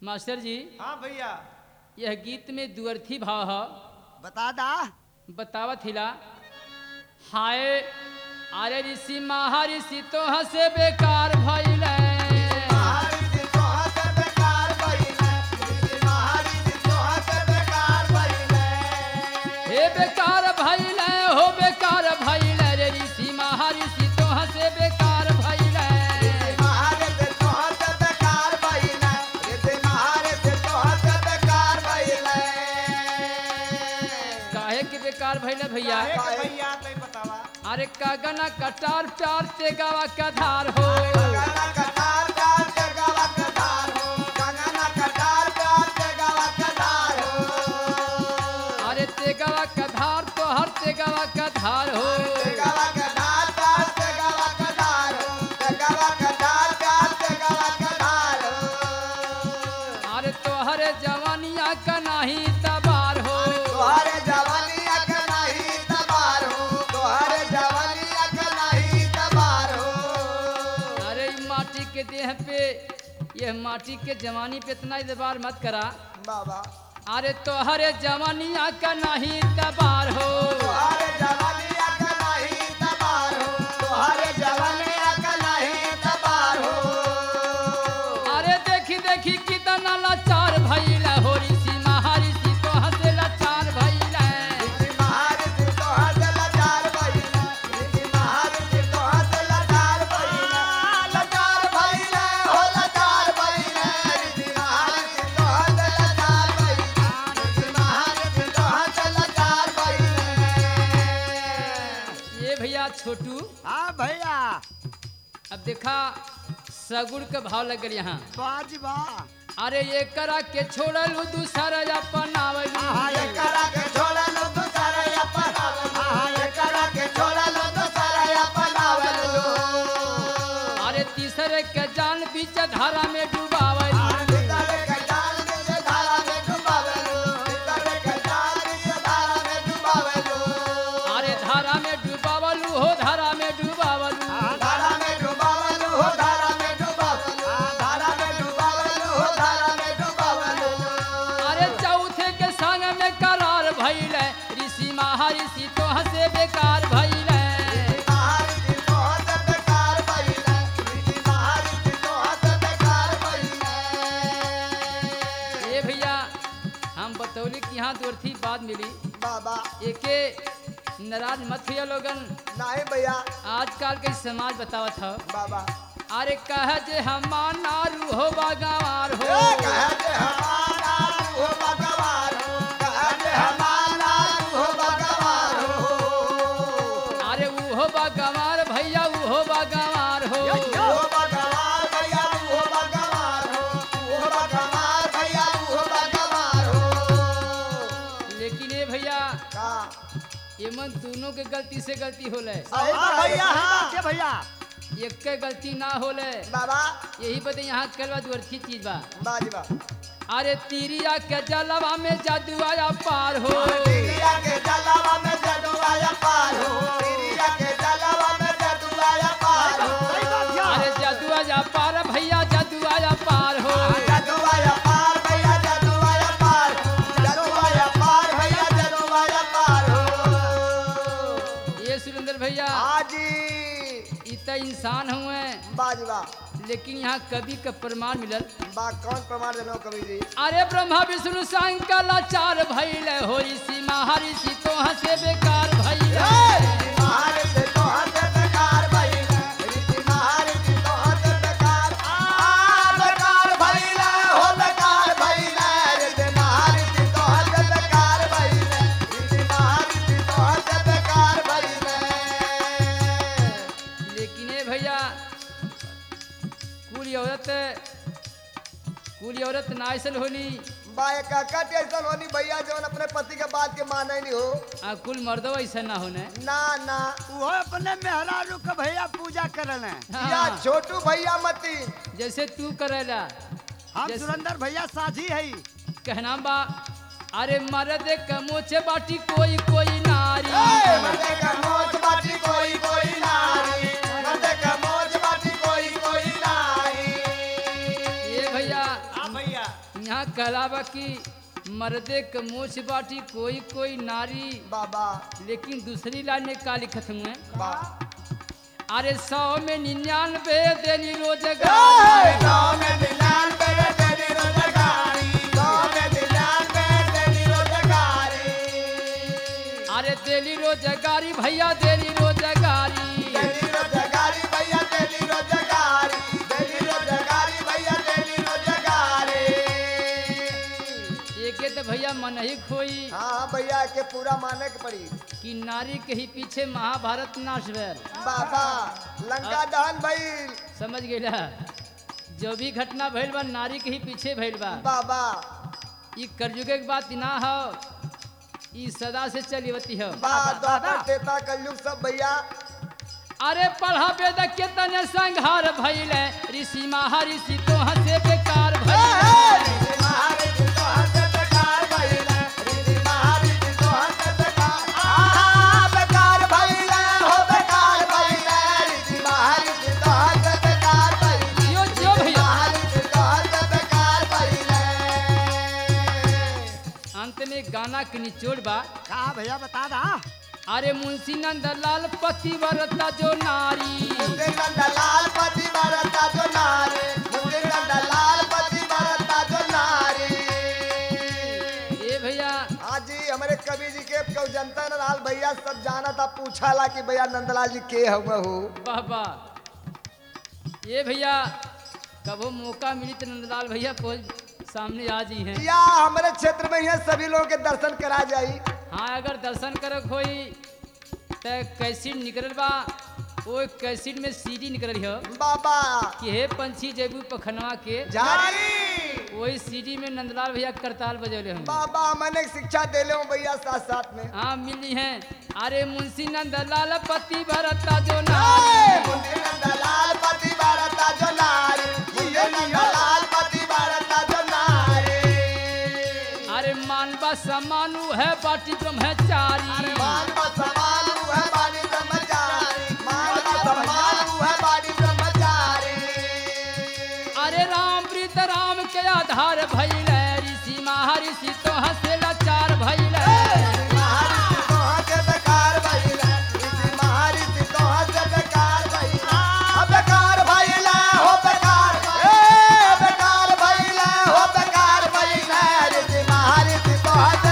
master जी हाँ भैया यह गीत में दुअर्थी भाव है बता दा बतावत हिला हाय अरे ऋषि महाऋषि तो हसे बेकार भइल हे बेकार भइल हो बेकार भइल रे ऋषि महाऋषि तो हसे बेकार भइल काहे के बेकार भइल भैया काहे के भैया तई बतावा अरे कागना कटार प्यार ते गावा का धार हो अरे ते गावा का धार तो हर ते गावा का धार हो अरे तो हरे जवानिया का नाही तबार हो तोहरे जवानिया के नहीं तबार हो तोहरे जवानिया के नहीं तबार हो अरे ई माटी के देह पे यह माटी के जवानी पे इतना इतबार मत करा बाबा अरे तो हरे जवानिया का नहीं तबार हो तोहरे जवानिया के नहीं तबार हो तोहरे जवानिया के नहीं तबार हो अरे देखी देखी कितना लाचार भइल हो ऋषि महाऋषि तो हसे लाचार भइल ऋषि महाऋषि तोहर से लाचार भइले ऋषि महाऋषि तोहर से लाचार भइले लाचार भइले हो लाचार भइले ऋषि महाऋषि तोहर से लाचार भइले ऋषि महाऋषि तोहर से लाचार भइले ये भैया छोटू हाँ भैया अब देखा सगुड़ के भाव लग गल यहाँ बाज बा अरे ये करा के छोड़ल दूसरा अपनावल आहा, ये करा के छोड़ा लो तो सारा या पनावल आहा ये करा के छोड़ा लो तो सारा या पनावल अरे तीसरे के जान बीच धारा में डुबावल भीतर के जाल में धारा में डुबावल भीतर के जाल में धारा में डुबावल अरे धारा में डुबावल हो धारा में डुबावल धारा में डुबावल हो धारा में डुबावल धारा में डुबावल हो धारा में डुबावल अरे चौथे के संग में करार भइल ऋषि महाऋषि तो हसे बेकार भइल महारिषि तोहत बेकार भइले ऋषि महारिषि तोहत बेकार भइले ये भैया हम बतौली कि यहाँ दूरथी बात मिली बाबा एके नाराज मत हुआ लोगन नहीं भैया आजकल के समाज बतावत ह बाबा अरे कह जे हमार नारू हो बागवार हो ए, कहे जे हमारा हो भगवान हो कहे जे हमारा हो भगवान हो अरे ऊ हो बागवार भैया ऊ हो बागवार हो हो भगवान भैया हो भगवान हो हो भगवान भैया हो भगवान हो लेकिन ये भैया का एमन दोनों के गलती से गलती होले सही हाँ बात भैया है, हाँ के भैया एक के गलती ना होले बाबा यही बदे यहाँ कलवा दूरथी चीज बा बाजवा अरे तीरिया के जलवा में जादू आया पार हो तिरिया के जलावा में जदुआया पार हो तिरिया के जलावा में जदुआया पार हो सही बात है अरे जादू आया पार भैया जादू आया पार हो जदुआया पार भैया जदुआया पार जदुआया पार भैया जदुआया पार हो ये सुरेंद्र भैया हाजी इ त इंसान हुए बाजवा लेकिन यहाँ कवि का प्रमाण मिलल बा कौन प्रमाण देनो कवि जी अरे ब्रह्मा विष्णु शंकर लाचार भइल हो ऋषि महर्षि तो हसे बेकार भइल ऋषि महारिषि तो हंस बेकार भइल ऋषि महारिषि तो हंस बेकार आ बेकार भइल हो बेकार भइल ऋषि महारिषि तो हंस बेकार भइल ऋषि महारिषि तो हंस बेकार भइल लेकिन ये भैया कुल औरत कुल औरत नाइसल होली बाय काका टेंशन होनी भैया जवन अपने पति के बात के माने नहीं हो आ कुल मर्दो ऐसा ना होने ना ना वो अपने मेहरारू के भैया पूजा करल हैं या हाँ, छोटू भैया मती जैसे तू करेला हम जैसे- सुरेंद्र भैया साझी है कहना बा अरे मर्द कमोचे बाटी कोई कोई नारी ए, मर्दे का मोच बाटी कोई कोई नारी मर्दे का मोच बाटी कोई कोई नारी ये भैया भैया यहाँ कहलावा कि मर्दे क मोछ बाटी कोई कोई नारी बाबा लेकिन दूसरी लाइन में का लिखत हुए बा अरे सौ में निन्यानवे देनी रोजगार गाँव में दिलान पे तेरी रोजगारी गाँव में दिलान पे तेरी रोजगारी अरे देली रोजगारी भैया देली रोजगारी तेरी रोजगारी भैया तेरी रोजगारी तेरी रोजगारी भैया तेरी रोजगारी एके तो भैया मन ही खोई हाँ हाँ भैया के पूरा माने के पड़ी कि नारी के ही पीछे महाभारत नाश भैल बाबा लंका दहन भई समझ गईला जो भी घटना भइल बा नारी के ही पीछे भइल बा बाबा ई कलयुगे के बात ना हो ई सदा से चलीवती हो बा द्वापर तेता कलयुग सब भैया अरे पढ़ा वेद के तने संहार भइले ऋषि महर्षि तो हंसे बेकार भइले महारिषि तो हंस बेकार भइले ऋषि महारिषि तो हंस बेकार आहा बेकार भइले हो बेकार भइले ऋषि महारिषि तो हंस बेकार भइले जियो जियो भैया महारिषि तो हंस बेकार भइले अंत में गाना के निचोड़ बा का भैया बता दा अरे मुंशी नंदलाल पतिव्रता जो नारी मुझे नंदलाल पति भरता जो नारी मुझे नंदलाल पति भरता जो नारी ए भैया आज जी हमारे कवि जी के कौ जनता नंदलाल भैया सब जाना था पूछा ला कि भैया नंदलाल जी के हम हो बाबा ये भैया कबो मौका मिली तो नंदलाल भैया को सामने आ जी हैं या हमारे क्षेत्र में यहाँ सभी लोगों के दर्शन करा जाई हाँ अगर दर्शन करक होई तो कैसीड निकलल बा वो कैसीड में सीडी निकलल हो बाबा कि हे पंछी जेबू पखनवा के जारी वही सीडी में नंदलाल भैया करताल बजौले हम बाबा मैंने शिक्षा दे ले भैया साथ साथ में हाँ मिली हैं अरे मुंशी नंदलाल पति भरता जो ए, नारी मुझे नंदलाल पति भरता जो नारी मुझे नंदलाल पति भरता जो नारी अरे मानवा समानु है बाटी ब्रह्मचारी मान का समान है बाड़ी ब्रह्मचारी मान का समान है बाड़ी ब्रह्मचारी अरे राम प्रीत राम के आधार भैले ऋषि महर्षि तो हंसे लाचार भैले महर्षि तो हंस बेकार भइले ऋषि महर्षि तो हंस बेकार भइले अब बेकार भइले हो बेकार ए बेकार भइले हो बेकार भइले ऋषि महर्षि तो हंस